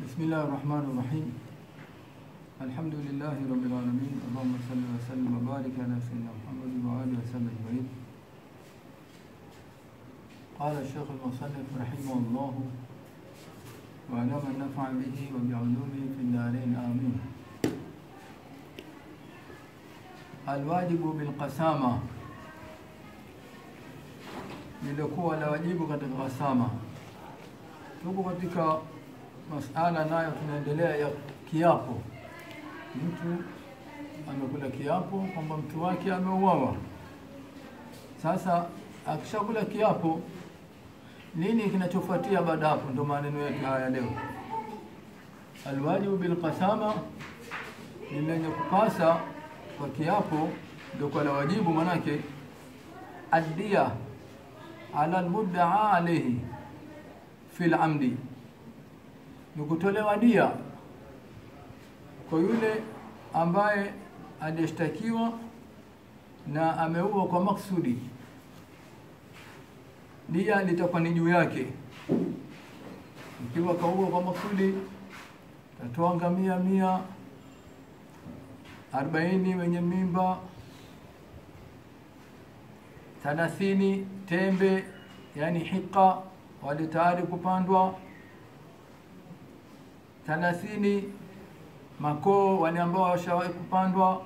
بسم الله الرحمن الرحيم الحمد لله رب العالمين اللهم صل وسلم وبارك على سيدنا محمد وآله وسلم أجمعين قال الشيخ المصنف رحمه الله وعلى من نفع به وبعلومه في الدارين آمين الواجب بالقسامة lilikuwa la wajibu katika kasama. Tuko katika masala nayo tunaendelea ya kiapo. Mtu amekula kiapo kwamba mtu wake ameuawa. Sasa akishakula kiapo, nini kinachofuatia baada hapo? Ndio maneno yetu haya leo. Alwajibu bilqasama ni lenye kupasa kwa kiapo, ndio kwa la wajibu, manake addia ala almuddaa alayhi fi lamdi, ni kutolewa dia kwa yule ambaye aliyeshtakiwa na ameua kwa maksudi. Dia litakuwa ni juu yake. Ikiwa kaua kwa maksudi, tatoa ngamia mia arobaini wenye mimba thalathini tembe yani hiqa wale tayari kupandwa, thalathini makoo wale ambao washawahi kupandwa,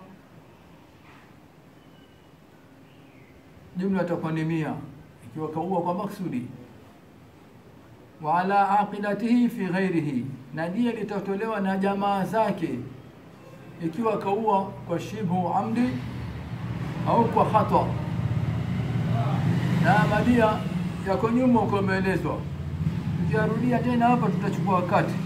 jumla itakuwa ni mia ikiwa kaua kwa maksudi. Wa ala aqilatihi fi ghairihi, na dia litatolewa na jamaa zake ikiwa kaua kwa shibhu amdi au kwa khata na madia yako nyuma uko umeelezwa. Tukiarudia tena hapa tutachukua wakati.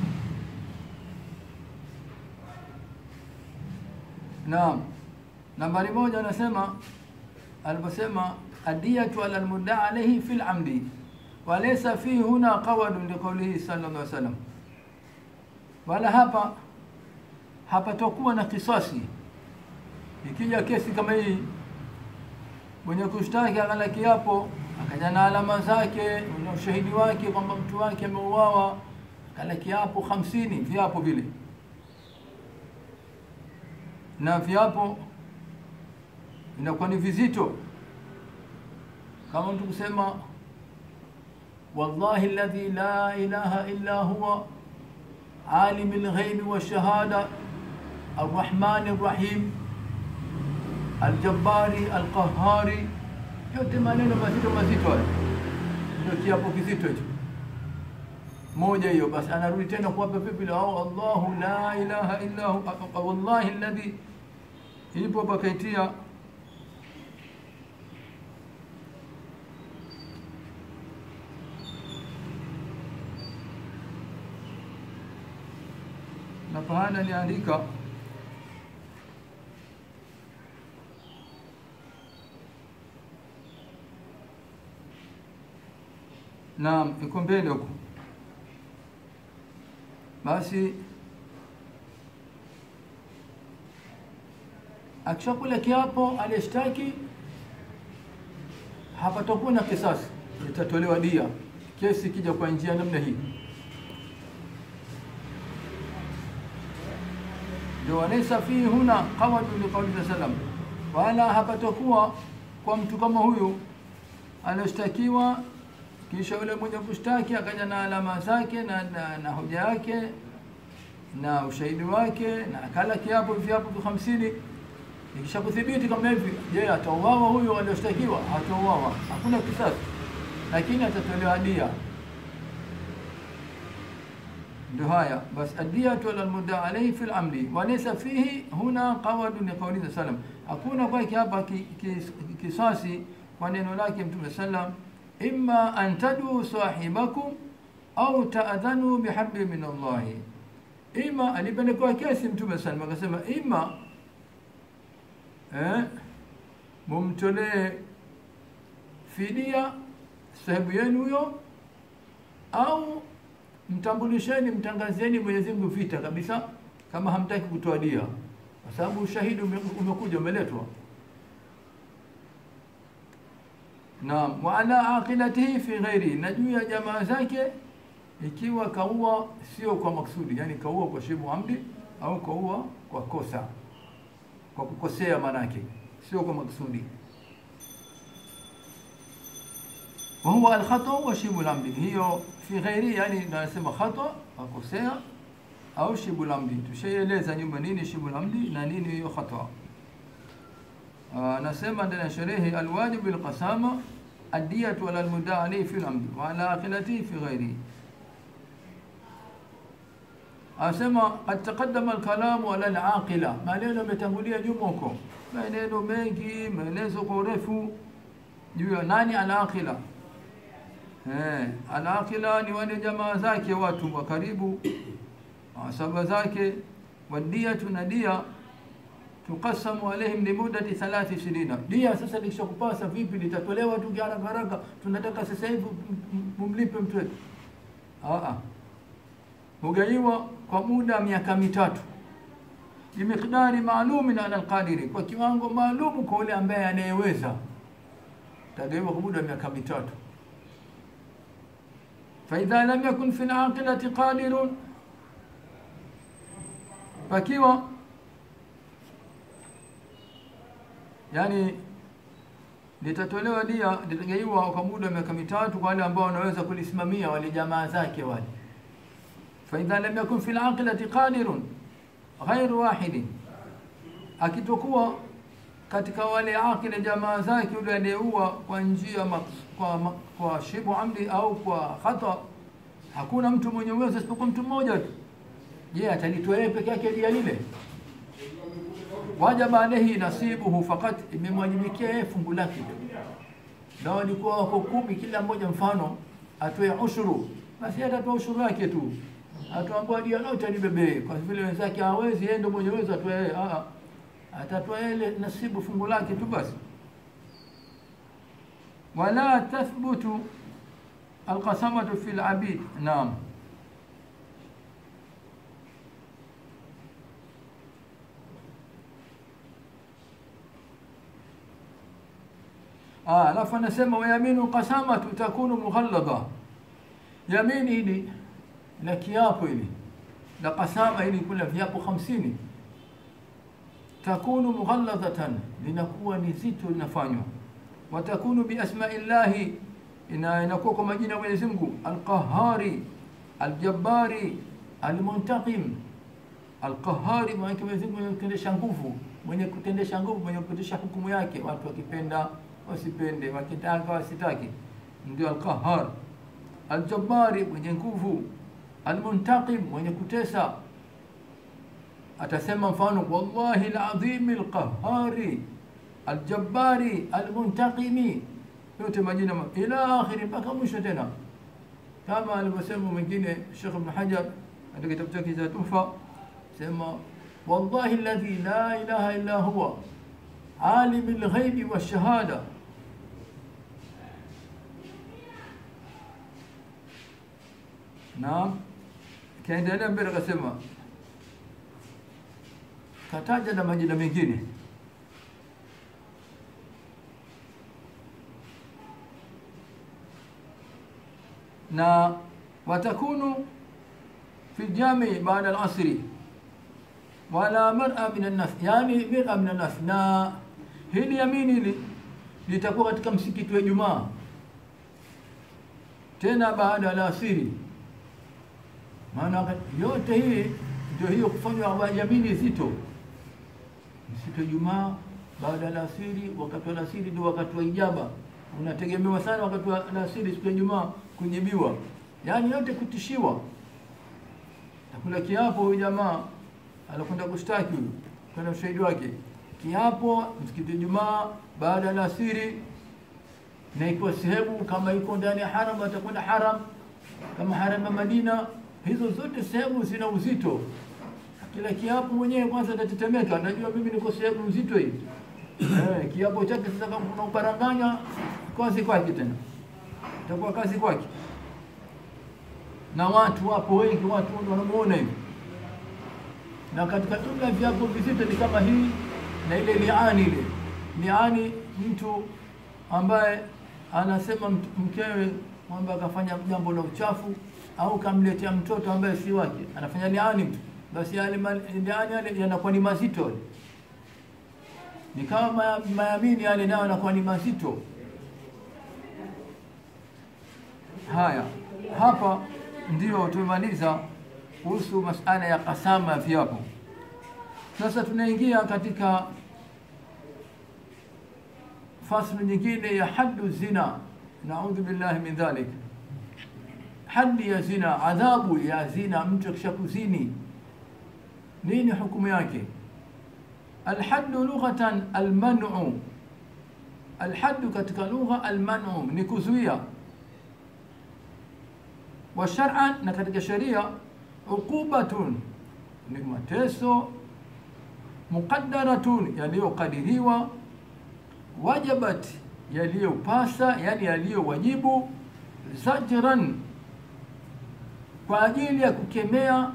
Naam, nambari moja anasema aliposema adiyatu ala almudda alayhi fil amdi wa laysa fihi huna qawadun liqawlihi sallallahu alaihi wasallam, wala hapa hapatokuwa na kisasi ikija kesi kama hii mwenye kushtaki akala kiapo akaja na alama zake na ushahidi wake kwamba mtu wake ameuawa, akala kiapo hamsini viapo vile, na viapo inakuwa ni vizito, kama mtu kusema wallahi alladhi la ilaha illa huwa alimi lghaibi washahada arrahmani rrahim Aljabari, Alqahari, yote maneno mazito mazito hayo, ndio kiapo kizito hicho. Moja hiyo basi, anarudi tena kuwapa vipi au Allahu la ilaha illa hu wallahi alladhi, ipo pakaitia na pahala aliandika Naam, iko mbele huko. Basi akishakula kiapo aliyeshtaki, hapatakuwa na kisasi, itatolewa dia kesi ikija kwa njia namna hii. Ndio walaysa fihi huna qawadu liqauli sallam, wala hapatakuwa kwa mtu kama huyu aliyeshtakiwa kisha yule mwenye kushtaki akaja na alama zake na, na, na hoja yake na ushahidi wake na akala kiapo viapo vya hamsini. Ikisha kuthibiti kama hivi, je, atauawa huyo alioshtakiwa? Hatauawa, hakuna kisasi, lakini atatolewa dia. Ndio haya bas, adiyatu ala almudda alayhi fi al-amri wa laysa fihi huna qawadu li qawli sallam, hakuna kwake hapa kisasi ki, ki, kwa neno lake Mtume sallam imma an taduu sahibakum au taadhanu biharbi min Allahi, ima alipelekwa kesi Mtume sallam akasema, ima eh, mumtolee fidia sahibu yenu huyo, au mtambulisheni, mtangazieni Mwenyezi Mungu vita kabisa, kama hamtaki kutoa dia, kwa sababu ushahidi umekuja umeletwa. Naam, wa ala aqilatihi fi ghairi, na juu ya jamaa zake ikiwa kaua sio kwa maksudi, yani kaua kwa shibu amdi au kaua kwa kosa, kwa kukosea, manake sio kwa maksudi. wa huwa alkhata wa shibu lamdi, hiyo fi ghairi, yani nasema khata akosea au shibu lamdi. Tushaieleza nyuma nini shibu lamdi na nini hiyo khata. Anasema ndani ya sherehe, alwajibu bilqasama adiyatu ala almudaa alayhi fi lamdi wa ala akhilatihi fi ghairihi Anasema qad taqaddama alkalamu ala alaqila, maneno yametangulia nyuma huko, maneno mengi, maelezo kwa urefu juu ya nani alaqila. Eh, alaqila ni wale jamaa zake, watu wa karibu, asaba zake. Wadiyatu na dia tuqasamu alaihim limudati thalathi sinina. Dia sasa likishakupasa vipi, litatolewa tu haraka haraka, tunataka sasa hivi mumlipe mtu wetu. Ah hugaiwa kwa muda miaka mitatu bimiqdari maalumin ala alqadiri, kwa kiwango maalumu kwa yule ambaye anayeweza, tagaiwa kwa muda miaka mitatu. Faidha lam yakun fi alaqilati qadirun, pakiwa yani litatolewa dia, litagaiwa kwa muda miaka mitatu kwa wale ambao wanaweza kulisimamia, wale jamaa zake wale faidha lam yakun fi alaqilati qadirun ghairu wahidin, akitokuwa katika wale aqila jamaa zake yule aliyeua kwa njia kwa, kwa shibu amdi au kwa khata, hakuna mtu mwenye uwezo isipokuwa mtu mmoja tu. Je, atalitoa yeye peke yake dia lile? Wajaba alayhi nasibuhu fakat, imemwajibikia yeye fungu lake tu. Na walikuwa wako kumi, kila mmoja mfano atoe ushuru, basi atatoa ushuru wake tu atuambia dia lote alibebee, kwa vile wenzake hawezi, yeye ndio mwenye uwezo atoe yeye. Ah, atatoa ile nasibu fungu lake tu basi. Wala tathbutu alqasamatu fi alabid. Naam, ah, alafu anasema wayaminu qasamatu takunu mughallada, yamini hili na kiapo hili na kasama hili kula viapo hamsini takunu mughalladhatan, linakuwa ni zito linafanywa. Watakunu biasmai llahi, inakuwa kwa majina ya Mwenyezi Mungu, alqahari aljabbari almuntaqim. Alqahari maana Mwenyezi Mungu mwenye kutendesha nguvu, mwenye kutendesha nguvu, mwenye kupitisha hukumu yake, watu wakipenda wasipende, wakitaka wasitaki, ndio alqahar. Aljabbari mwenye nguvu almuntaqim mwenye kutesa. Atasema mfano, wallahi alazim alqahari aljabbari almuntaqimi, yote majina ila akhiri mpaka mwisho tena, kama alivyosema mwingine Sheikh Ibn Hajar katika kitabu chake cha Tuhfa, sema wallahi alladhi la ilaha illa huwa alim alghaibi washahada Naam, kaendelea mbele akasema, kataja na majina mengine na watakunu fi jami baada al-asri wala mar'a min an-nas, yani mar'a min an-nas. Na hili yamini hili litakuwa katika msikiti wa Ijumaa tena baada ya asiri maana yote hii ndio hiyo kufanywa yamini zito, msitu wa Ijumaa baada ya alasiri. Wakati wa alasiri ndio wakati wa ijaba, unategemewa sana wakati wa alasiri siku ya Ijumaa kujibiwa, yaani yote kutishiwa. Takula kiapo huyu jamaa anakwenda kushtaki huyu, kwenda ushahidi wake, kiapo msikiti wa Ijumaa baada ya alasiri, na ikiwa sehemu kama iko ndani ya haram atakwenda haram, kama haram ya Madina hizo zote sehemu zina uzito. Kila kiapo mwenyewe kwanza atatetemeka, najua mimi niko sehemu uzito hii eh, kiapo chake sasa, kama kuna uparanganya, kazi kwake tena, itakuwa kazi kwake. Na watu wapo wengi, watu wanamuona hivi, na katika jumla viapo vizito ni kama hii na ile liani. Ile liani, mtu ambaye anasema mkewe kwamba akafanya jambo la uchafu au kamletea mtoto ambaye si wake, anafanya liani mtu, basi yale ma- liani yale yanakuwa ni mazito yale. ni kama ma- mayamini yale nayo yanakuwa ni mazito. Haya, hapa ndio tumemaliza kuhusu masala ya kasama ya viapo. Sasa tunaingia katika faslu nyingine ya haddu zina, naudhu billahi min dhalik. Haddi ya zina, adhabu ya zina, mtu akisha kuzini, nini hukumu yake? Alhaddu lughatan almanu, alhaddu katika lugha almanu ni kuzuia, wa shar'an, na katika sharia uqubatun ni mateso, muqaddaratun yaliyokadiriwa, wajabat yaliyopasa, yani yaliyowajibu, zajran kwa ajili ya kukemea,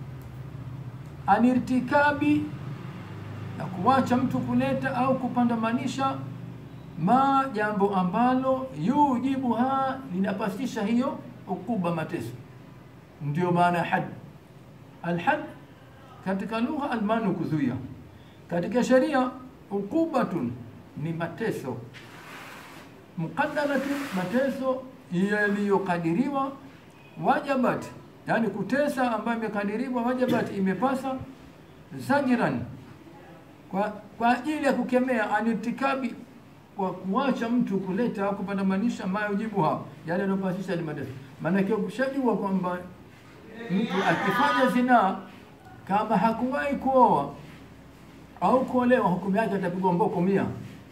anirtikabi na kuwacha mtu kuleta au kupandamanisha ma jambo ambalo yujibuha linapasisha hiyo ukuba mateso. Ndio maana ya had. Alhad katika lugha almanu kuzuia, katika sheria ukubatun ni mateso, muqaddaratun mateso yaliyokadiriwa, wajabat yani kutesa ambayo imekadiriwa, wajabat imepasa, zajran kwa, kwa ajili ya kukemea anitikabi kwa kuacha mtu kuleta au kupandamanisha mayojibuha yale yanayopasisha ni mateso. Maanake ukishajua kwamba mtu akifanya zinaa kama hakuwahi kuoa au kuolewa, hukumu yake atapigwa mboko mia,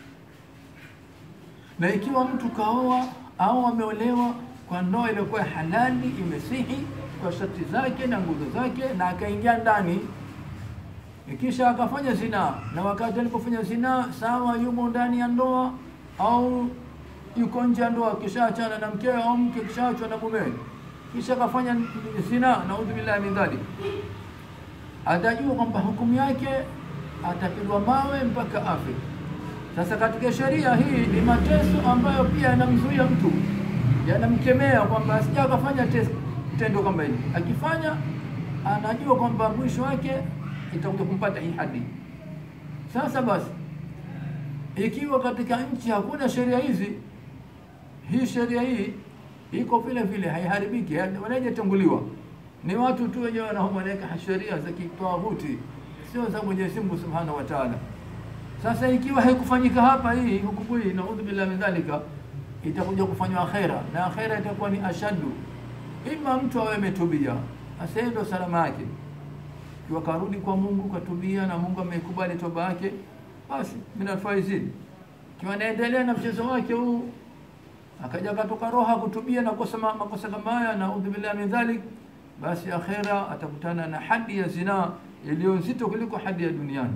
na ikiwa mtu kaoa au ameolewa kwa ndoa iliyokuwa halali imesihi kwa sharti zake na nguzo zake, na akaingia ndani kisha akafanya zinaa, na wakati alipofanya zinaa, sawa, yumo ndani ya ndoa au yuko nje ya ndoa, kishaachana na mkewe au mke kishaachwa na mumewe, kisha akafanya zinaa, naudhu billahi min dhalik, atajua kwamba hukumu yake atapigwa mawe mpaka afe. Sasa katika sheria hii ni mateso ambayo pia yanamzuia mtu, yanamkemea kwamba asija akafanya tes- tendo kama hili. Akifanya anajua kwamba mwisho wake itakuja kumpata hii hadi. Sasa basi, ikiwa katika nchi hakuna sheria hizi, hii sheria hii iko vile vile, haiharibiki, wanajetanguliwa ni watu tu wenyewe wanaweka sheria za kitawuti, sio za Mwenyezi Mungu Subhanahu wa Ta'ala. Sasa ikiwa haikufanyika hapa hii hukumu hii, naudhu billahi min dhalika, itakuja kufanywa akhera, na akhera itakuwa ni ashaddu, ima mtu awe ametubia, sasa hiyo ndio salama yake ikiwa karudi kwa Mungu katubia na Mungu amekubali toba yake, basi minafaizini. Ikiwa anaendelea na mchezo wake huu, akaja akatoka roha kutubia na kosa makosa kama haya, naudhu billahi min dhalik, basi akhera atakutana na hadi ya zinaa iliyo nzito kuliko hadi ya duniani.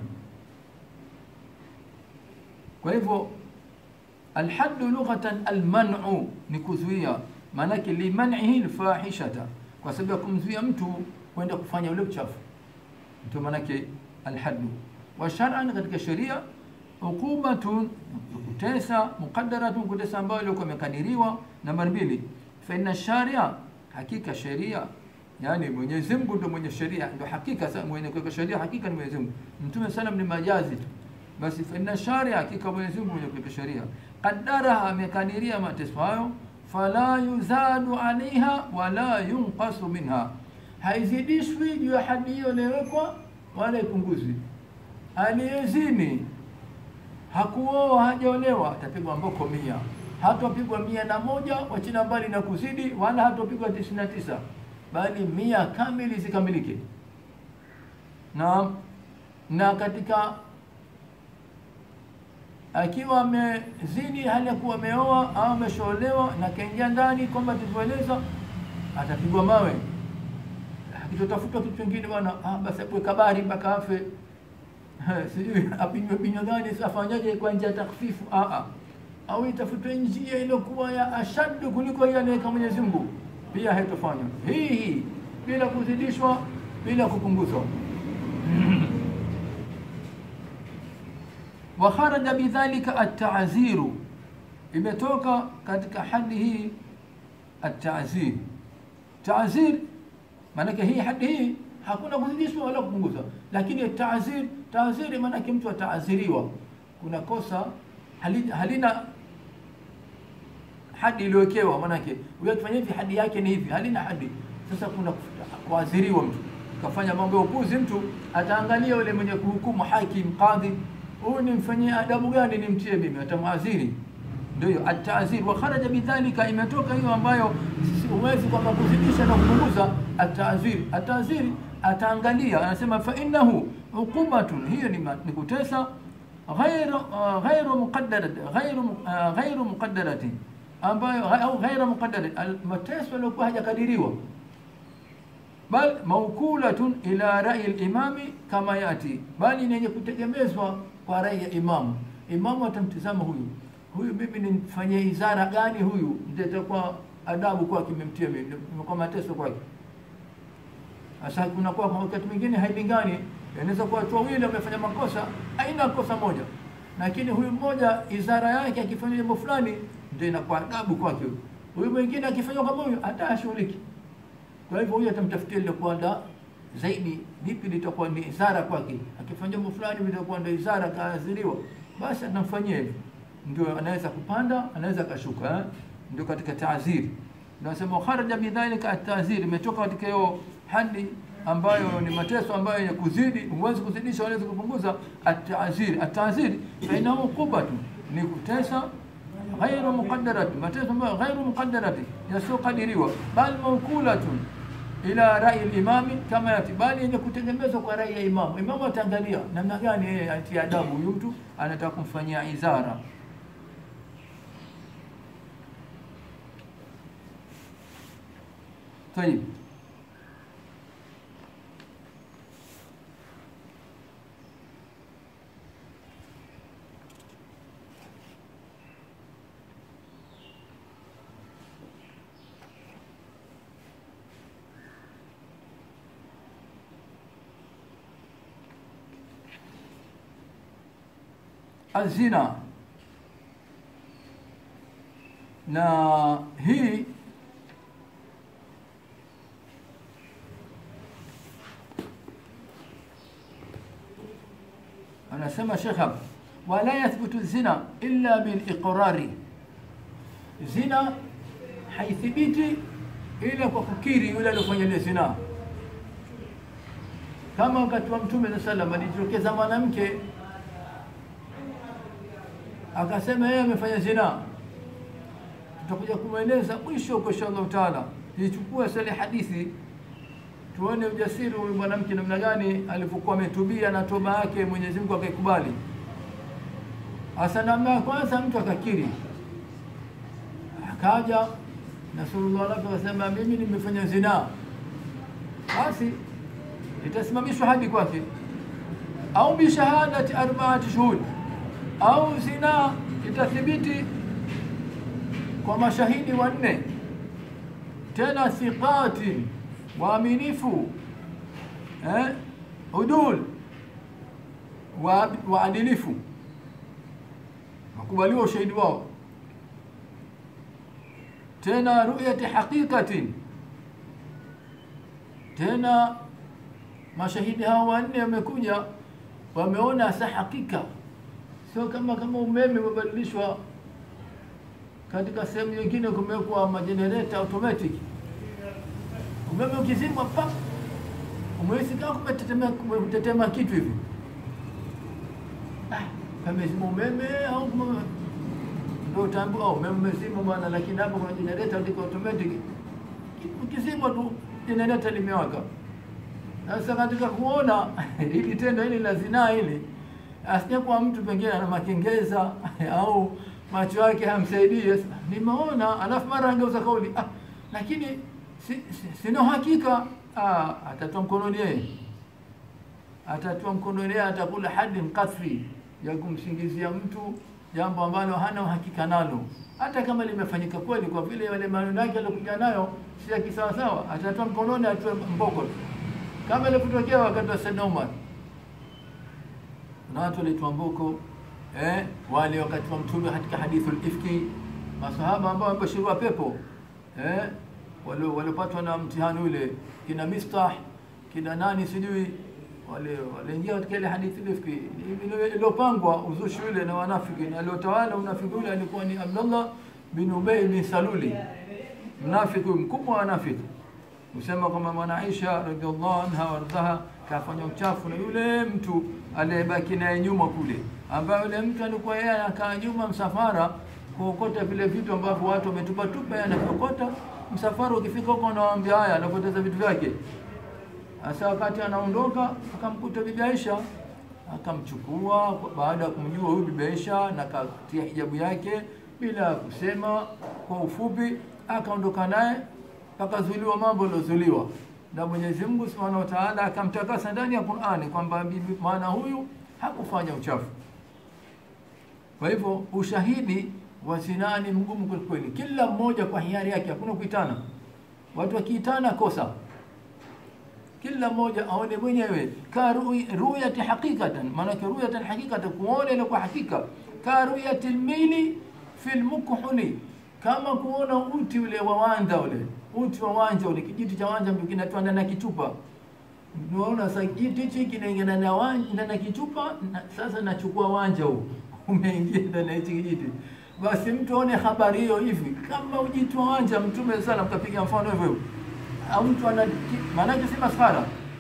Kwa hivyo alhaddu lughatan almanu ni kuzuia, maanake limanihi lfahishata, kwa sababu ya kumzuia mtu kwenda kufanya ule uchafu ndio maanake alhaddu wa shar'an, katika sheria uqubatun, kutesa muqaddaratun, kutesa ambayo ilikuwa imekadiriwa. Namba mbili, fa inna sharia, hakika sheria, yani Mwenyezi Mungu ndio mwenye sheria, ndio hakika. Sasa mwenye kuweka sheria hakika ni Mwenyezi Mungu, Mtume salam ni majazi tu. Basi fa inna sharia, hakika Mwenyezi Mungu mwenye kuweka sheria, qaddaraha, amekadiria mateso hayo, fala yuzadu alaiha wala yunqasu minha haizidishwi juu ya hadi hiyo iliyowekwa wala ipunguzwi. Aliyezini hakuoa hajaolewa atapigwa mboko mia, hatapigwa mia na moja wachina mbali na kuzidi, wala hatapigwa tisini na tisa bali mia kamili zikamilike. Na na katika akiwa amezini hali ya kuwa ameoa au ameshaolewa na kaingia ndani kwamba tulivyoeleza, atapigwa mawe akitotafuta kitu kingine bwana, ah, basi apwe kabari mpaka afe, sijui apinywe pinywa gani, afanyaje kwa njia ya takfifu, ah ah, au itafutwe njia iliyokuwa ya ashaddu kuliko ile anaweka Mwenyezi Mungu, pia haitofanywa hii hii bila kuzidishwa, bila kupunguzwa. wa kharaja bidhalika at-ta'ziru, imetoka katika hadi hii at-ta'zir Taazir maanake hii hadi hii hakuna kuzidishwa wala kupunguza, lakini taazir, taaziri maanake mtu ataaziriwa, kuna kosa halina, halina hadi iliyowekewa, maanake huyo akifanya hivi hadi yake ni hivi, halina hadi. Sasa kuna kuadhiriwa mtu kafanya mambo ya upuzi, mtu ataangalia yule mwenye kuhukumu, hakim, kadhi, huyu nimfanyie adabu gani nimtie mimi, atamwadhiri. Ndio hiyo atazir, wa kharaja bidhalika, imetoka hiyo ambayo huwezi kwamba kuzidisha na kupunguza. Atazir, atazir ataangalia, anasema fa innahu uqubatun, hiyo ni, ni kutesa ghairu uh, ghairu muqaddarat ghairu uh, ghairu muqaddarati ambayo au ghaira muqaddarat, mateso yaliokuwa hajakadiriwa bal maukulatun ila rai al-imami kama yati, bali ni yenye kutegemezwa kwa rai ya imamu. Imamu atamtizama huyu huyu, mimi nimfanyie izara gani huyu, ndio itakuwa adabu kwake, nimemtia mimi kwa mateso kwake. Sasa kunakuwa kwa wakati mwingine hailingani, inaweza kuwa watu wawili wamefanya makosa, aina kosa moja, lakini huyu mmoja izara yake akifanya jambo fulani ndio inakuwa adabu kwake, huyu mwingine akifanya kama huyu hata ashughuliki. Kwa hivyo huyu atamtafutia lile kuanda zaidi, lipi litakuwa ni izara kwake. Akifanya jambo fulani litakuwa ndio izara, kaadhiriwa, basi atamfanyia hivyo, ndio anaweza kupanda, anaweza akashuka. eh? Ndio katika taaziri, nasema kharaja bidhalika at-taazir, imetoka katika hiyo hadi ambayo ni mateso ambayo ya kuzidi, huwezi kuzidisha, huwezi kupunguza. At-taazir, at-taazir bainahu qubatu, ni kutesa ghairu muqaddarati, mateso ambayo ghairu muqaddarati, yasiyokadiriwa, bal mawkulatun ila rai al-imami kama yati, bali yenye kutegemezwa kwa rai ya imamu. Imamu ataangalia namna gani yeye atia adabu huyu mtu anataka kumfanyia izara. Tayib, azina na hii anasema Sheikh hapa, wala yathbutu zina illa biliqrari, zina haithibiti ila kwa kukiri yule aliyofanya ile zina. Kama wakati wa Mtume sallallahu alaihi wasallam alijitokeza mwanamke akasema yeye amefanya zina, tutakuja kumweleza mwisho huko insha Allah taala. Ichukue sale hadithi tuone ujasiri huyu mwanamke namna gani alivyokuwa ametubia na toba yake Mwenyezi Mungu akaikubali. Hasa namna ya kwanza mtu akakiri, akaja Nasurullah alafu akasema mimi nimefanya zina, basi itasimamishwa hadi kwake, au bishahadati arbaati shuhud au zina itathibiti kwa mashahidi wanne, tena thiqati, waaminifu, eh, udul, waadilifu, wakubaliwa ushahidi wao, tena ruyati haqiqatin, tena mashahidi hao wanne wamekuja wameona sa hakika sio kama kama umeme umebadilishwa katika sehemu nyingine, kumewekwa majenereta automatic. Umeme ukizimwa pa umehisi kama kumetetema kumetetema kitu hivi, ah, pamezima umeme au ndio utaambiwa oh, umeme umezima bwana, lakini hapo kuna jenereta ndiko automatic. Ukizimwa tu jenereta limewaka. Sasa katika kuona hili tendo hili la zinaa hili asije kwa mtu pengine ana makengeza au macho yake hamsaidii. Nimeona alafu mara angeuza kauli ah, lakini si, si, sina uhakika ah, atatoa mkononi yeye, atatoa mkononi yeye, atakula hadi mkafri ya kumsingizia mtu jambo ambalo hana uhakika nalo, hata kama limefanyika kweli, kwa vile yale maneno yake aliyokuja nayo si ya kisawasawa, atatoa mkononi, atoe mboko, kama ilivyotokea wakati wa Sayyidina Umar na watu walitwa mboko eh, wale wakati wa Mtume katika hadithu ifki, masahaba ambao wamebashiriwa pepo eh, wale walipatwa na mtihani ule kina Mistah kina nani sijui wale waliingia katika ile hadithi ile iliyopangwa uzushi ule na wanafiki na aliotawala unafiki ule alikuwa ni Abdullah bin Ubay bin Saluli mnafiki mkubwa wa wanafiki usema kwamba mwana Aisha radhiallahu anha wardhaha kafanya uchafu na yule mtu aliyebaki naye nyuma kule ambaye yule mtu alikuwa yeye anakaa nyuma msafara kuokota vile vitu ambavyo watu wametupa tupa yeye anaviokota msafara ukifika huko anawaambia haya anapoteza vitu vyake Sasa wakati anaondoka akamkuta bibi Aisha, akamchukua baada ya kumjua huyu bibi Aisha na katia hijabu yake bila kusema. Kwa ufupi, akaondoka naye pakazuiliwa mambo yaliyozuiliwa na Mwenyezi Mungu Subhanahu wa Ta'ala, akamtakasa ndani ya Qur'ani kwamba bibi maana huyu hakufanya uchafu. Kwa hivyo ushahidi wa zinaa ni mgumu kweli kweli, kila mmoja kwa hiari yake, hakuna kuitana. Watu wakiitana kosa kila mmoja aone mwenyewe ka ruyati haqiqatan, maanake ruyatan haqiqatan, kuona ile kwa hakika, ka ruyati lmili fi lmukhuli, kama kuona uti ule wa wanja ule uti wa wanja ule, kijiti cha wanja ndio kinatoa ndani ya kichupa. Unaona sasa kijiti hichi kinaingana na wanja na kichupa na, sasa nachukua wanja huu umeingia ndani ya hichi kijiti, basi mtu aone habari hiyo hivi, kama ujitu wa wanja. Mtume sana mkapiga mfano hivyo hivyo au mtu ana maanake si masfara,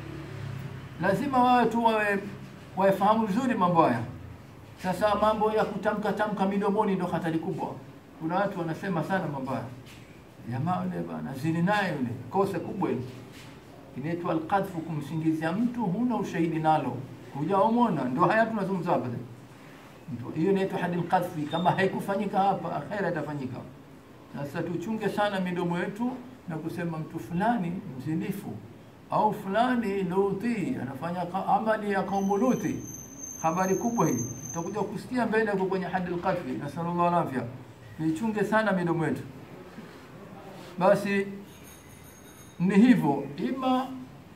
lazima wawe tu wawe wafahamu vizuri mambo haya. Sasa mambo ya kutamka tamka midomoni ndio hatari kubwa. Kuna watu wanasema sana mambo haya, jamaa yule bana zini naye yule, kosa kubwa hili inaitwa alqadhfu, kumsingizia mtu huna ushahidi nalo, hujaomona. Ndio haya tunazungumza hapa hiyo inaitwa hadil qadhfi. Kama haikufanyika hapa, akhera itafanyika. Sasa tuchunge sana midomo yetu na kusema mtu fulani mzinifu au fulani Luti anafanya amali ya kaumu Luti. Habari kubwa hii tutakuja kusikia mbele huko kwenye hadi al-qadfi. Nasallallahu alafia, nichunge sana midomo yetu. Basi ni hivyo, ima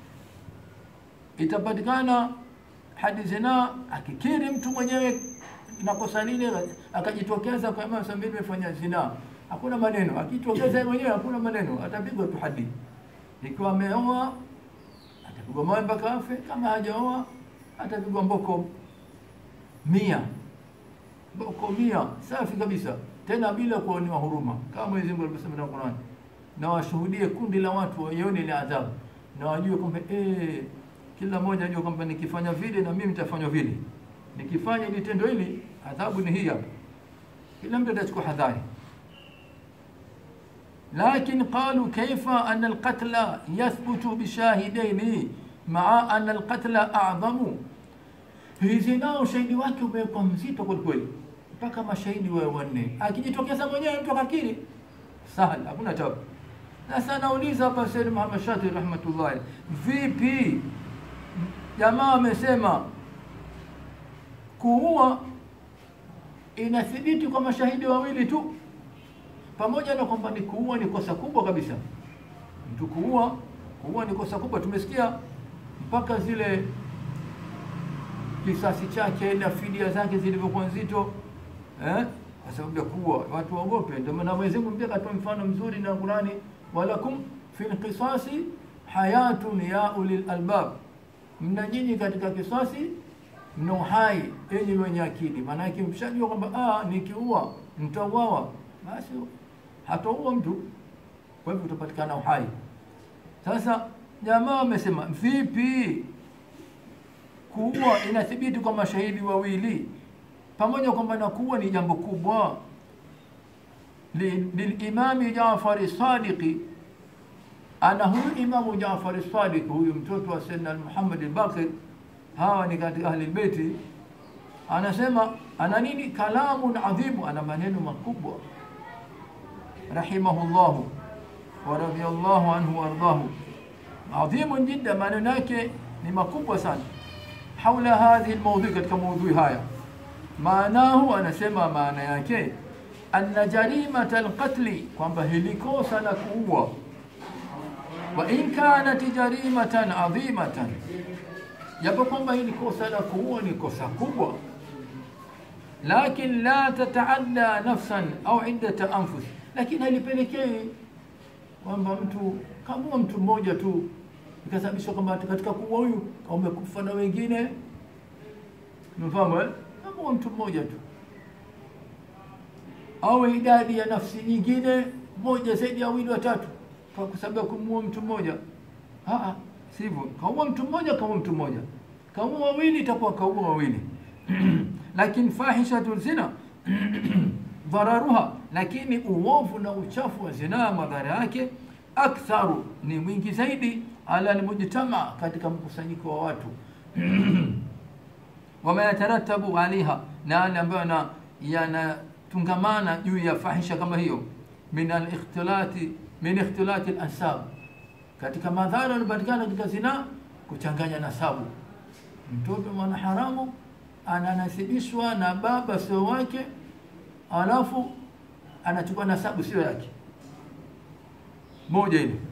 itapatikana hadi zina, akikiri mtu mwenyewe na kosa lile, akajitokeza kwa Imam Samiri amefanya zina hakuna maneno. Akitokeza mwenyewe hakuna maneno, atapigwa tu hadi. Ikiwa ameoa atapigwa mawe mpaka afe, kama hajaoa atapigwa mboko mia, mboko mia safi kabisa, tena bila kuonewa huruma, kama Mwenyezi Mungu alivyosema ndani ya Qur'an. Na washuhudie kundi la watu waione ile adhabu, na wajue kwamba eh, kila mmoja ajue kwamba nikifanya vile na mimi nitafanywa vile, nikifanya ili tendo hili adhabu ni hii hapa. Kila mtu atachukua hadhari. لكن قالوا كيف أن القتل يثبت بشاهدين مع أن القتل أعظم hizi nao ushahidi wake umewekwa mzito kwelikweli, mpaka mashahidi wawe wanne. Akijitokeza mwenyewe mtu akakiri, sahal, hakuna tabu. Sasa nauliza hapa Said Muhammad Shati rahmatullahi, vipi jamaa amesema kuua inathibiti kwa mashahidi wawili tu pamoja na kwamba ni kuua ni kosa kubwa kabisa. Mtu kuua kuua ni kosa kubwa, tumesikia mpaka zile kisasi chake na fidia zake zilivyokuwa nzito eh, kwa sababu ya kuua. Watu waogope. Ndio maana Mwenyezi Mungu pia katoa mfano mzuri na Qurani, walakum fil qisasi hayatun ya ulil albab, mna nyinyi katika kisasi mna uhai enyi wenye akili. Maana yake mshajua kwamba ah, nikiua nitauawa, basi hataua mtu, kwa hivyo utapatikana uhai. Sasa jamaa wamesema vipi kuua inathibiti kwa mashahidi wawili, pamoja kwamba na kuua ni jambo kubwa. Lilimami Jafari Sadiqi, ana huyu Imamu Jafari Sadiq, huyu mtoto wa Sayyidina Muhammad al-Baqir, hawa ni katika ahli beiti, anasema ana nini? Kalamun adhimu, ana maneno makubwa rahimahullahu wa radiyallahu anhu wardahu, adhimun jidda, maneno yake ni makubwa sana. Haula hadhihi almawdhui, katika maudhui haya, maanahu, anasema maana yake anna jarimata alqatli, kwamba hili kosa la kuua, wa in kanat jarimatan adhimatan, japo kwamba hili kosa la kuua ni kosa kubwa, lakin la tataadda nafsan au iddata anfus lakini halipelekei kwamba mtu kamua mtu mmoja tu ikasababisha kwamba katika kuua huyu wamekufa na wengine umefahamu eh? kamua mtu mmoja tu au idadi ya nafsi nyingine moja zaidi ya wawili watatu kwa sababu ya kumuua mtu mmoja Ah, sivyo kaua mtu mmoja kaua mtu mmoja kaua wawili itakuwa kaua wawili lakini fahishatu zina dhararuha lakini uovu na uchafu wa zinaa madhara yake aktharu ni mwingi zaidi ala almujtama katika mkusanyiko wa watu wama yataratabu alaiha na yale ambayo yanatungamana juu ya fahisha kama hiyo min alikhtilati min ikhtilati alansab katika madhara yanapatikana katika zinaa kuchanganya nasabu mtoto mwana haramu ananasibishwa na baba sio wake alafu anachukua nasabu sio yake moja ile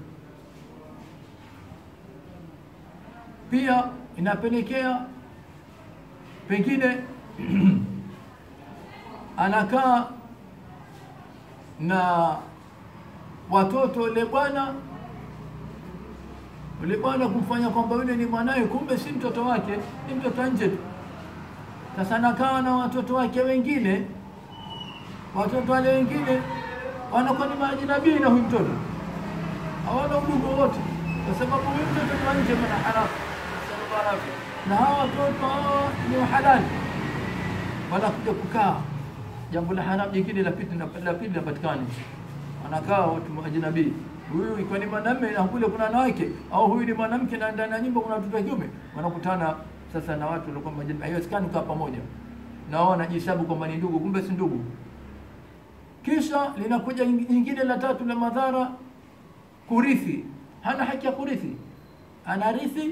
pia inapelekea pengine anakaa na watoto ule bwana ule bwana kumfanya kwamba yule ni mwanawe, kumbe si mtoto wake, ni mtoto nje tu. Sasa anakaa na watoto wake wengine, watoto wale wengine wanakuwa ni maajinabii na huyu mtoto, hawana udugu wote, kwa sababu huyu mtoto ni wa nje, mana haramu na hawa watoto hawa ni wahalali, wanakuja kukaa. Jambo la haramu jingine la pili la pili linapatikana, wanakaa watu maajinabii huyu ikiwa ni mwanamume na kule kuna wanawake, au huyu ni mwanamke na ndani ya nyumba kuna watoto wa kiume, wanakutana sasa na watu walikuwa majini. Haiwezekani kukaa pamoja na wao wanajihesabu kwamba ni ndugu, kumbe si ndugu. Kisha linakuja nyingine la tatu la madhara, kurithi. Hana haki ya kurithi, anarithi.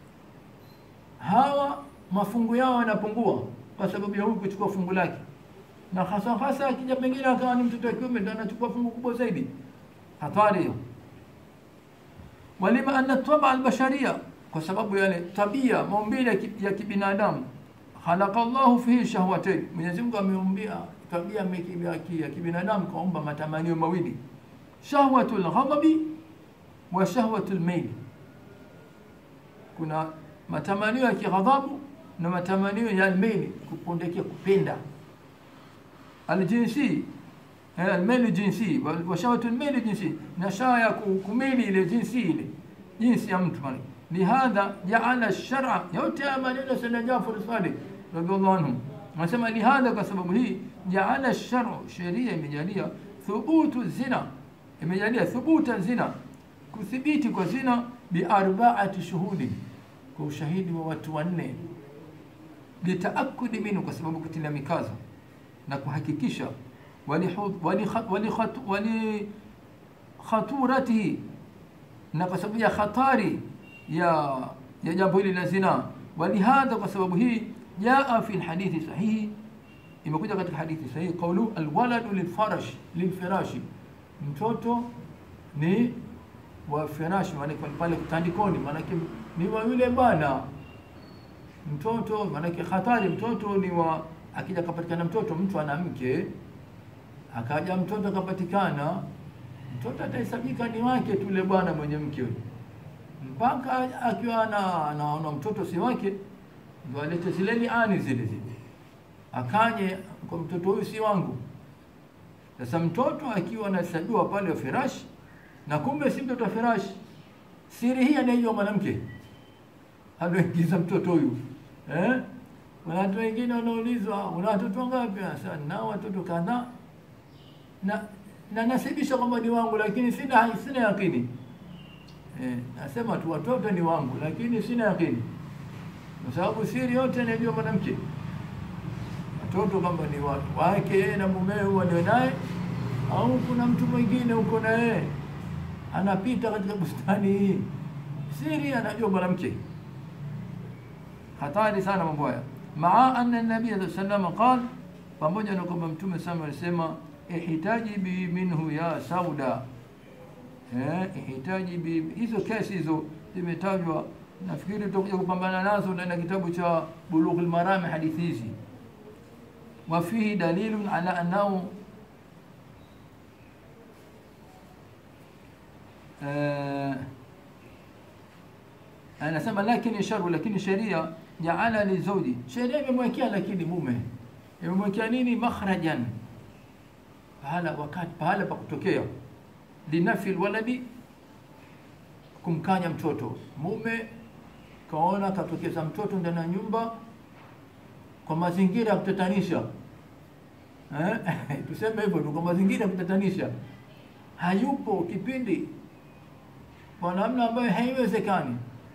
Hawa mafungu yao yanapungua kwa sababu ya huyu kuchukua fungu lake, na hasa hasa akija pengine akawa ni mtoto wa kiume, ndio anachukua fungu kubwa zaidi hatari hiyo. Walima anna taba albasharia, kwa sababu yale tabia maumbile ya kibinadamu, khalaqa Allahu fihi shahwatain, Mwenyezi Mungu ameumbia tabia ya kibinadamu, kaumba matamanio mawili, shahwatul ghadabi wa shahwatul mail. Kuna matamanio ya kighadhabu na matamanio ya almaili, kupondekea, kupenda aljinsi almailu jinsi wa shahwatu almailu jinsi, na shawa ya kumili ile jinsi ile jinsi ya mtu mali. Lihadha jaala shara, yote ya maneno sana Jafar Sadiq radhiallahu anhu anasema lihadha, kwa sababu hii jaala sharu, sheria imejalia thubutu zina, imejalia thubuta zina, kuthibiti kwa zina bi arbaati shuhudi, kwa ushahidi wa watu wanne, litaakudi minhu, kwa sababu kutilia mikazo na kuhakikisha walikhaturatihi na kwa sababu ya khatari ya ya jambo hili la zina. Walihadha, kwa sababu hii jaa fi lhadithi sahihi, imekuja katika hadithi sahihi qaulu alwaladu lilfarash lilfirashi, mtoto ni wa firashi, maanake pale tandikoni, maanake ni wa yule bwana. Mtoto maanake hatari, mtoto ni wa akija kapatikana mtoto, mtu ana mke akaja mtoto akapatikana, mtoto atahesabika ni wake tu yule bwana mwenye mke mpaka akiwa anaona mtoto si wake, ndio alete zile liani zile zile, akanye kwa mtoto huyu si wangu. Sasa mtoto akiwa anahesabiwa pale wa firashi, na kumbe si mtoto wa firashi, siri hii anayejua mwanamke aloingiza mtoto huyu eh? Kuna watu wengine wanaulizwa una watoto ngapi? Sasa nao watoto kadhaa na na nasibisha kwamba ni wangu, lakini sina sina yakini eh, nasema tu watoto ni wangu, lakini sina yakini, kwa sababu siri yote anajua mwanamke. Watoto kwamba ni watu wake yeye na mumewe walio naye, au kuna mtu mwingine uko na yeye anapita katika bustani hii, siri anajua mwanamke. Hatari sana mambo haya. Maa anna nabii sallallahu alayhi wasallam qala, pamoja na kwamba mtume sama alisema ihitaji bi minhu ya sauda eh, ihitaji bi hizo kesi hizo zimetajwa, nafikiri tutakuja kupambana nazo ndani ya kitabu cha Bulughul Marami, hadithi hizi. Wa fihi dalilun ala annahu eh, anasema lakini sharu, lakini sheria jaala lizauji, sheria imemwekea lakini mume imemwekea nini? Makhrajan, pahala wakati pahala pa kutokea, linafi lwaladi, kumkanya mtoto. Mume kaona katokeza mtoto ndani ya nyumba kwa mazingira ya kutatanisha eh? tuseme hivyo tu, kwa mazingira ya kutatanisha, hayupo kipindi kwa namna ambayo haiwezekani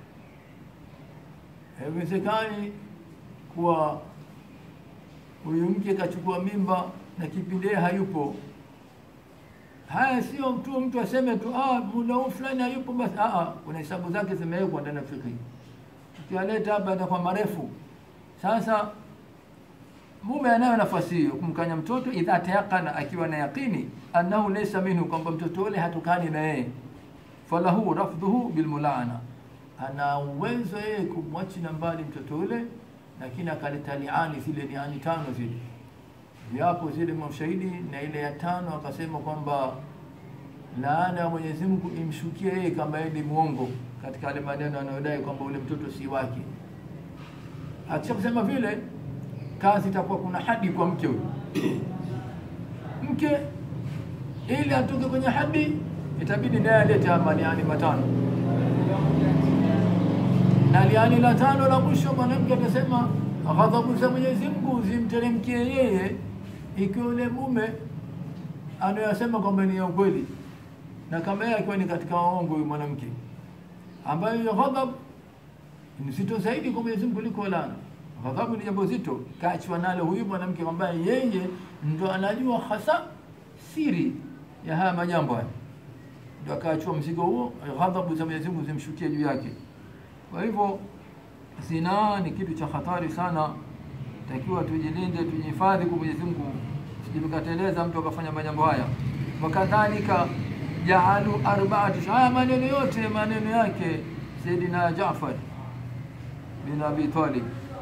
haiwezekani kuwa huyu mke kachukua mimba na kipindi yeye hayupo. Haya sio tu mtu aseme tu ah, muda huu fulani hayupo basi. Ah, ah, kuna hesabu zake zimewekwa ndani ya fikhi, ukialeta hapa atakuwa marefu. Sasa mume anayo nafasi hiyo kumkanya mtoto, idha tayaqana, akiwa na yaqini annahu laysa minhu, kwamba mtoto ule hatukani na yeye, falahu rafdhuhu bilmulaana ana uwezo yeye kumwachina mbali mtoto ule, lakini akaleta liani zile liani tano zile viapo zile mashahidi, na ile ya tano akasema kwamba laana ya Mwenyezi Mungu imshukie yeye kama yeye ni mwongo katika yale maneno anayodai kwamba ule mtoto si wake. Akisha kusema vile, kazi itakuwa kuna hadi kwa mke huyo. Mke ili atoke kwenye hadi, itabidi naye alete maliani matano na liani la tano la mwisho, mwanamke atasema ghadhabu za Mwenyezi Mungu zimteremkie yeye, ikiwa yule mume anayosema kwamba ni ya ukweli, na kama yeye akiwa ni katika waongo, huyu mwanamke ambayo hiyo ghadhabu ni zito zaidi kwa Mwenyezi Mungu kuliko laana. Ghadhabu ni jambo zito, kaachwa nalo huyu mwanamke ambaye yeye ndo anajua hasa siri ya haya majambo haya, ndo akaachua mzigo huo, ghadhabu za Mwenyezi Mungu zimshukie juu yake. Kwa hivyo zinaa ni kitu cha hatari sana, takiwa tujilinde, tujihifadhi kwa Mwenyezi Mungu, sijikateleza mtu akafanya majambo haya. Wakadhalika jaalu arbaati, haya maneno yote maneno yake Sayyidina Jaafar bin Abi Talib.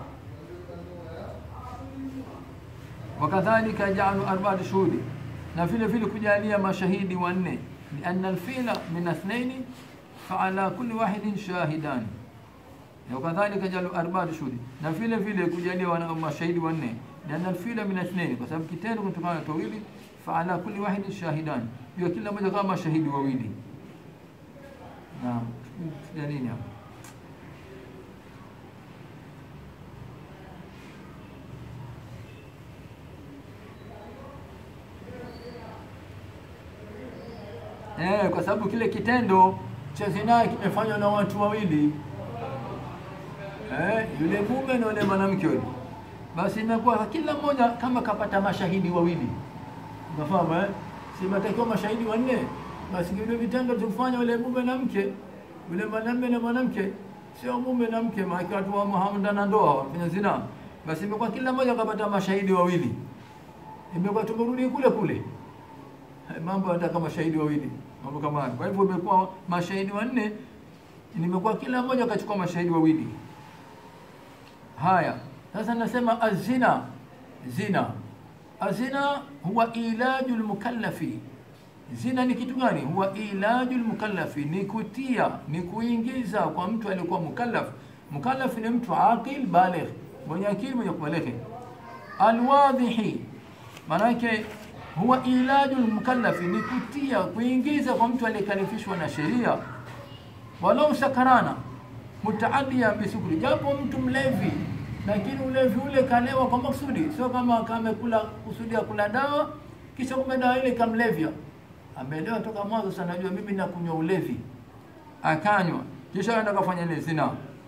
Wakadhalika jaalu arbaati shuhudi, na vile vile kujalia mashahidi wanne, lianna alfila min athnaini faala kulli wahidin shahidani wakadhalika jalu arbaa shuhudi, na vile vile kujalia wana mashahidi wanne, lianna alfila min athnaini, kwa sababu kitendo kutokana na tawili. Faala kulli wahidin shahidani, jua kila mmoja kama mashahidi wawili. Naam, ya nini hapa? Eh, kwa sababu kile kitendo cha zinaa kimefanywa na watu wawili eh, yule mume na yule mwanamke yule, basi imekuwa kila mmoja kama kapata mashahidi wawili, unafahamu eh? Si matakiwa mashahidi wanne, basi vile vitendo tufanya yule mume na mke, yule mwanamume na mwanamke, sio mume na mke, maana watu wa hamndana ndoa wafanya zinaa, basi imekuwa kila mmoja kapata mashahidi wawili, imekuwa tumerudi kule kule, mambo yanataka mashahidi wawili mambo kama hayo. Kwa hivyo imekuwa mashahidi wanne, nimekuwa kila mmoja akachukua mashahidi wawili. Haya, sasa nasema azina, zina, azina huwa ilaju lmukallafi. Zina ni kitu gani? Huwa ilaju lmukallafi, ni kutia, ni kuingiza kwa mtu aliyekuwa mukallaf. Mukallaf ni mtu aqil baligh, mwenye akili, mwenye kubalighi. Alwadhihi, maanake huwa ilaju lmukallafi ni kutia kuingiza kwa mtu aliyekalifishwa na sheria, walau sakarana mutaadia bisukri, japo mtu mlevi, lakini ulevi ule kalewa kwa maksudi, sio kama kamekula kusudia kula dawa kisha kumbe dawa ile kamlevya. Ameelewa toka mwanzo sana, najua mimi nakunywa ulevi, akanywa kisha aenda kafanya ile zina,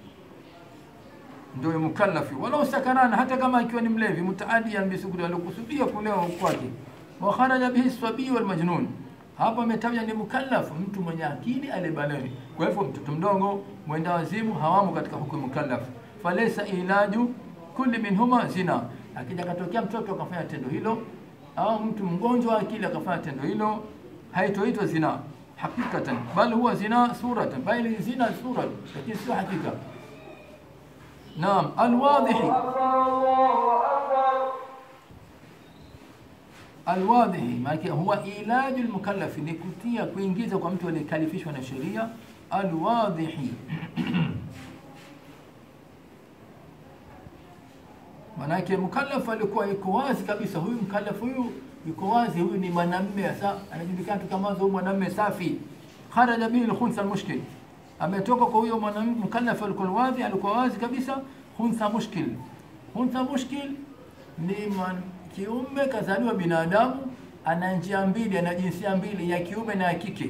ndio mukallafi, walau sakarana, hata kama akiwa ni mlevi, mutaadia bisukri, alikusudia kulewa kwake wa kharaja bihi sabii wal majnun. Hapa ametaja ni mukallaf, mtu mwenye akili aliyebalighi. Kwa hivyo mtoto mdogo, mwenda wazimu hawamo katika hukumu mukallaf. Falaysa ilaju kulli minhuma zina. Akija katokea mtoto akafanya tendo hilo, au mtu mgonjwa wa akili akafanya tendo hilo, haitoitwa zina hakikatan, bali huwa zina suratan, bali zina sura, lakini sio hakika. Naam, alwadhihi alwadhihi, maana huwa ilaju lmukallafi, ni kutia kuingiza kwa mtu aliyekalifishwa na sheria. Alwadhihi Manake mukallaf alikuwa yuko wazi kabisa, huyu mukallaf huyu yuko wazi, huyu ni mwanamme sasa, anajulikana tu kama huyu mwanamme safi. Kharaja bihi alkhunsa almushkil, ametoka kwa huyo mwanamme mukallaf alikuwa wazi, alikuwa wazi kabisa. Khunsa mushkil, khunsa mushkil ni man, kiume kazaliwa binadamu, ana njia mbili, ana jinsia mbili, ya kiume na ya kike.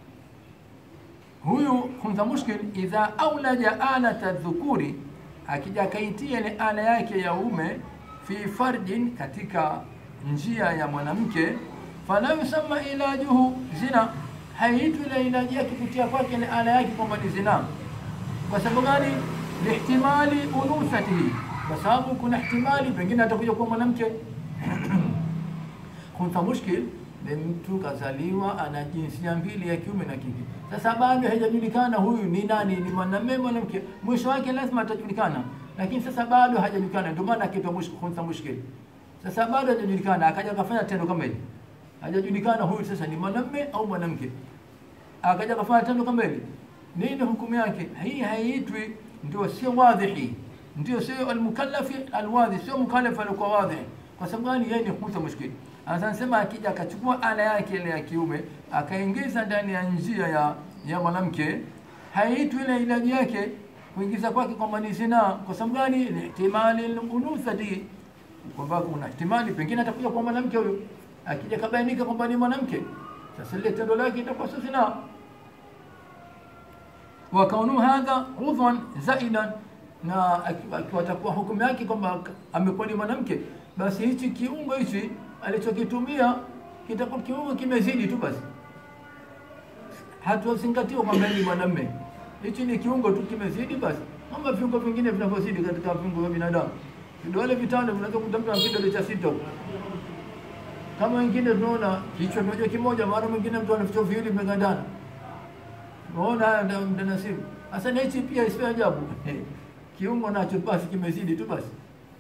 Huyu khunsa mushkil idha aulaja alata dhukuri akija akaitia ile ala yake ya ume fi farjin, katika njia ya mwanamke, fala yusamma ilajuhu zina, haiitwi ile ilaji yake kutia kwake ile ala yake kwamba ni zina. Kwa sababu gani? Lihtimali unuthatihi, kwa sababu kuna ihtimali pengine atakuja kuwa mwanamke. Khunsa mushkil ni mtu kazaliwa ana jinsia mbili ya kiume na kike. Sasa bado hajajulikana huyu ni nani, ni mwanamume mwanamke. Mwisho wake lazima atajulikana, lakini sasa bado hajajulikana, ndio maana akaitwa khunsa mushkil. Sasa bado hajajulikana, akaja akafanya tendo kama hili, hajajulikana huyu sasa ni mwanamume au mwanamke, akaja akafanya tendo kama hili, nini hukumu yake? Hii haiitwi, ndio sio wadhihi, ndio sio almukallafi alwadhi, sio mukallaf alikuwa wadhi. Kwa sababu gani? Yeye ni khunsa mushkil anasema akija akachukua ala yake ile ya kiume akaingiza ndani ya njia ya ya mwanamke, haiitwi ile ilaji yake kuingiza kwake kwamba ni zina. Kwa sababu gani? Ni ihtimali unuthati, kwamba kuna ihtimali pengine atakuja kwa mwanamke huyo, akija kabainika kwamba ni mwanamke, sasa ile tendo lake itakuwa sio zina. wa kaunu hadha udhwan zaidan, na akiwa atakuwa hukumu yake kwamba amekuwa ni mwanamke, basi hichi kiungo hichi alichokitumia kitakuwa kiungo kimezidi tu basi, hatuzingatiwa kwamba ni mwanamume. Hichi ni kiungo tu kimezidi basi, kama viungo vingine vinavyozidi katika viungo vya binadamu. Vidole vitano vinaweza kukuta mtu ana kidole cha sita huko, kama wengine tunaona kichwa kimoja kimoja, mara mwingine mtu ana vichwa viwili vimegandana. Unaona haya ndio mtanasibu. Sasa na hichi pia isiwe ajabu kiungo nacho basi kimezidi tu basi.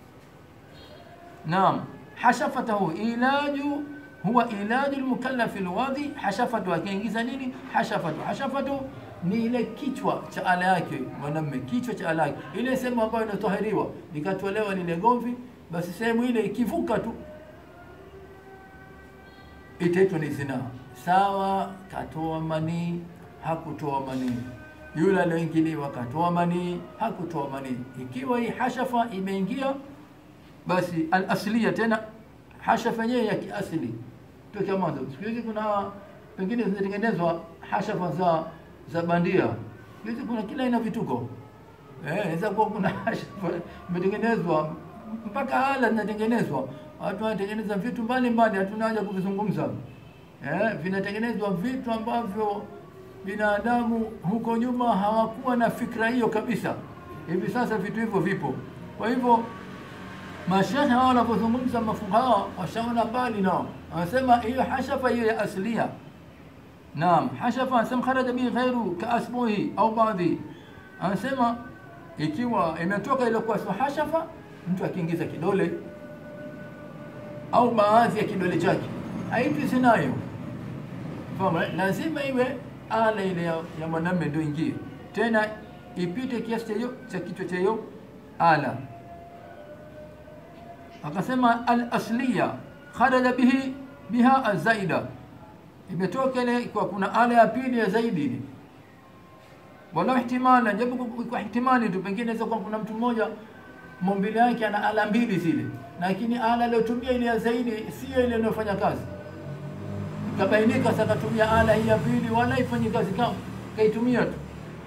Naam. Hashafatahu ilaju huwa ilaju lmukallafi lwadhi. Hashafatu akiingiza nini? Hashafatu, hashafatu ni ile kichwa cha ala yake mwanamme, kichwa cha ala yake, ile sehemu ambayo inatahiriwa likatolewa lile gomvi, basi sehemu ile ikivuka tu itaitwa ni zina. Sawa, katoa manii, hakutoa manii, yule aliyoingiliwa katoa manii, hakutoa manii. Ikiwa hii hashafa imeingia basi alaslia tena hashafa yenyewe ya kiasili tokea mwanzo. Siku hizi kuna pengine zinatengenezwa hashafa za za bandia. Siku hizi kuna kila aina vituko eh, inaweza kuwa kuna hashafa imetengenezwa mpaka ala zinatengenezwa, watu wanatengeneza vitu mbalimbali, hatuna haja kuvizungumza eh, vinatengenezwa vitu ambavyo binadamu huko nyuma hawakuwa na fikra hiyo kabisa. Hivi sasa vitu hivyo vipo, kwa hivyo mashehe hao wanapozungumza mafukaha washaona mbali nao, wanasema hiyo hashafa hiyo ya aslia. Naam, hashafa anasema kharaja bihi ghairu kaasbuhi au baadhi, anasema ikiwa imetoka ile kwa hashafa, mtu akiingiza kidole au baadhi ya kidole chake haitwi zinayo. Fahamu, lazima iwe ala ile ya, ya mwanamume ndio ingie, tena ipite kiasi cha kichwa cha hiyo ala akasema al-asliya kharaja bihi biha azaida, imetoka ile kwa kuna ala ya pili ya zaidi, wala ihtimala, japo kwa ihtimali tu, pengine inaweza kuwa kuna mtu mmoja maumbile yake ana ala mbili zile, lakini ala aliyotumia ile ya zaidi sio ile inayofanya kazi, ikabainika sasa katumia ala hii ya pili, wala ifanye kazi kama kaitumia tu,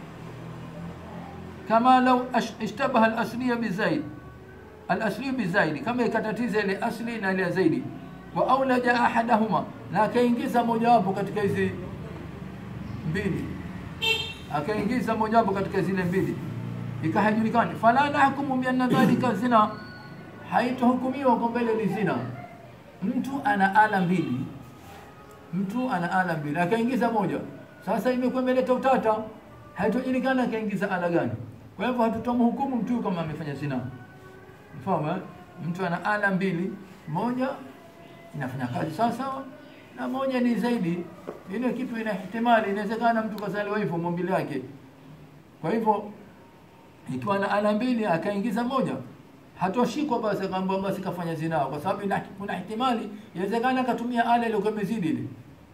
kama lau ishtabaha al-asliya bizaid alasli bizaidi, kama ikatatiza ile asli na ile zaidi. Wa aulaja ahadahuma, na akaingiza mojawapo katika hizi mbili, akaingiza mojawapo katika zile mbili, ikahajulikani. Fala nahkumu bi anna dhalika zina, haitohukumiwa kwamba ile ni zina. Mtu ana ala mbili, mtu ana ala mbili, akaingiza moja, sasa imekuwa imeleta utata, haitojulikana akaingiza ala gani. Kwa hivyo hatutamhukumu mtu kama amefanya zina. Mfahamu, mtu ana ala mbili, moja inafanya kazi sawa sawa, na moja ni zaidi. Ile kitu ina ihtimali, inawezekana mtu kazaliwa hivyo maumbile yake. Kwa hivyo ikiwa na ala mbili akaingiza moja, hatoshikwa basi akaambiwa basi kafanya zinaa, kwa sababu ina- kuna ihtimali, inawezekana akatumia ala iliyokuwa imezidi ile.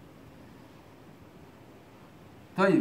Tayib,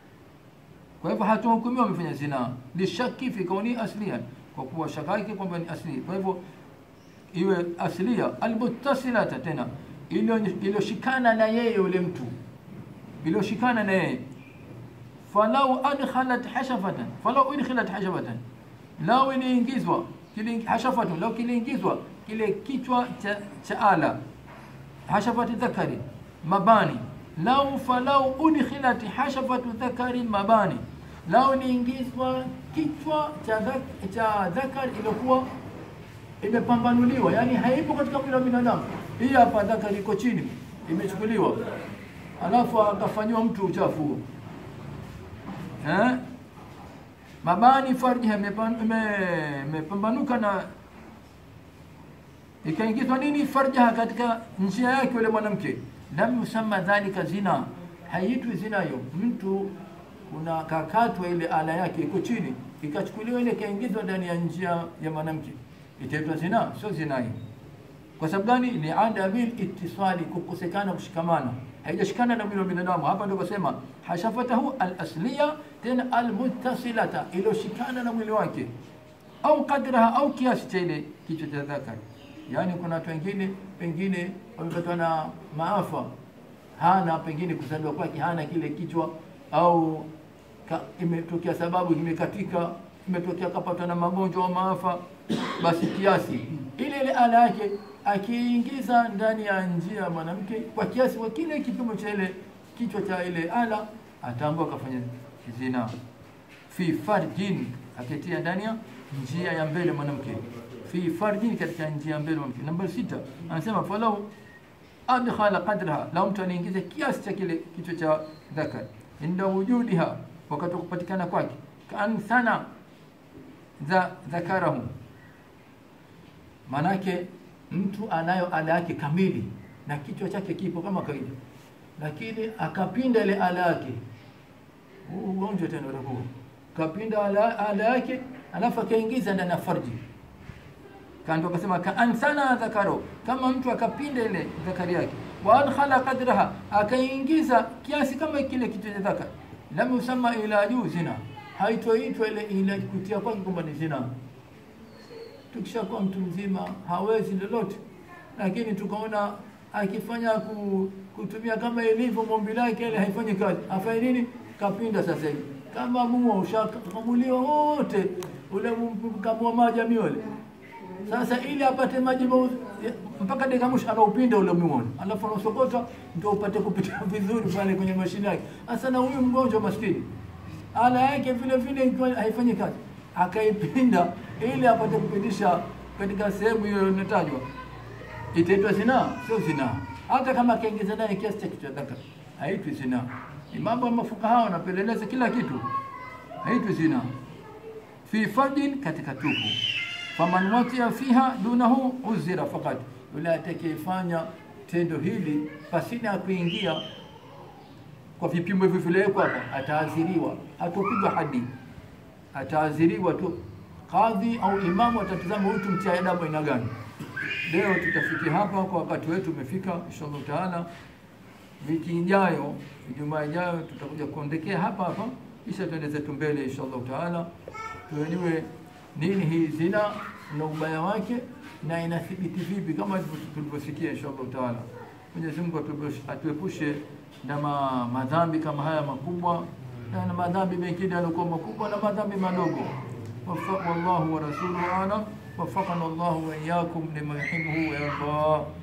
kwa hivyo hatuhukumiwa amefanya zinaa lishaki fi kauni asliyan, kwa kuwa shaka yake kwamba ni asli. Kwa hivyo iwe aslia almuttasilata, tena iliyo- iliyoshikana na yeye yule mtu, iliyoshikana na yeye falau adkhalat hashafatan, falau udkhilat hashafatan, lau iliingizwa kile hashafatun, lau kiliingizwa kile kichwa cha, cha ala hashafati dhakari mabani lau falau udkhilat hashafatu dhakari mabani, lau niingizwa kichwa cha, dhak, cha dhakari iliyokuwa imepambanuliwa, yani haipo katika mwili wa binadamu. Hii hapa dhakari iko chini, imechukuliwa, alafu akafanyiwa mtu uchafu huo eh? mabani farjiha imepan- ime- imepambanuka na ikaingizwa nini farjaha katika njia yake yule mwanamke, lam yusamma dhalika zina, haiitwi zina hiyo. Mtu kuna kakatwa ile ala yake iko chini, ikachukuliwa ile ikaingizwa ndani ya njia ya mwanamke, itaitwa zina? Sio zina hii. Kwa sababu gani? Ni adabil ittisali, kukosekana kushikamana, haijashikana na mwili wa binadamu. Hapa ndio kusema hashafatahu al-asliya, tena al-muttasilata, iliyoshikana na mwili wake, au qadraha, au kiasi cha ile kichwa cha dhakari. Yaani kuna watu wengine pengine wamepatwa na maafa, hana pengine kuzaliwa kwake hana kile kichwa, au ka, imetokea sababu imekatika, imetokea kapatwa na magonjwa au maafa, basi kiasi ile ile ala yake akiingiza ndani ya njia ya mwanamke kwa kiasi wa kile kipimo cha ile kichwa cha ile ala, ataambua akafanya zina fi farjin, akitia ndani ya njia ya mbele mwanamke, fi farjin, katika njia ya mbele mwanamke. Namba sita anasema falau adkhala qadraha, lau mtu anaingiza kiasi cha kile kichwa cha dhakar, inda wujudiha, wakati wa kupatikana kwake, kaan sana dha dhakarahu, manake mtu anayo ala yake kamili na kichwa chake kipo kama kawaida, lakini akapinda ile ala yake, huu ugonjwa tena utakuwa kapinda ala, ala yake alafu akaingiza ndani ya farji kando, akasema kaan sana dhakaro, kama mtu akapinda ile dhakari yake, wa adkhala qadraha, akaingiza kiasi kama kile kichwa cha dhakar, lam yusamma ila juu zina, haitoitwa ile ila kutia kwake kwamba ni zina. Tukishakuwa mtu mzima hawezi lolote, lakini tukaona akifanya ku, kutumia kama ilivyo mombi lake ile haifanyi kazi, afanye nini? Kapinda sasa hivi kama mua ushakamuliwa wote ule kamua maji amiole sasa, ili apate maji mau- mpaka dakika mwisho anaupinda ule muone, alafu anausokota ndio upate kupita vizuri pale kwenye mashine yake. Sasa na huyu mgonjwa maskini ala yake vile vile ikiwa haifanyi kazi, akaipinda ili apate kupitisha katika sehemu hiyo inatajwa, itaitwa zinaa? Sio zinaa. Hata kama akaingiza naye kiasi cha kichwa dhaka, haitwi zinaa. Ni mambo ya mafukaha wanapeleleza kila kitu, haitwi zinaa. Fi fardin, katika tupu. Faman watia fiha dunahu uzira fakat, yule atakayefanya tendo hili pasina ya kuingia kwa vipimo hivyo vilewekwa hapa, ataadhiriwa, hatopigwa hadi, ataadhiriwa tu. Kadhi au imamu atatazama huyu tumtia adabu aina gani. Leo tutafikia hapa kwa wakati wetu umefika, inshallah taala. Wiki ijayo, Ijumaa ijayo, tutakuja kuondekea hapa hapa, kisha tuende zetu mbele inshallah taala, tujue nini hii zina na ubaya wake na inathibiti vipi, kama tulivyosikia inshallah taala. Mwenyezi Mungu atuepushe- atuepushe na ma, madhambi kama haya makubwa na na madhambi mengine yaliokuwa makubwa na madhambi madogo. Wafa- Wallahu wa rasuluhu alam. وفقنا الله وإياكم لما يحبه ويرضاه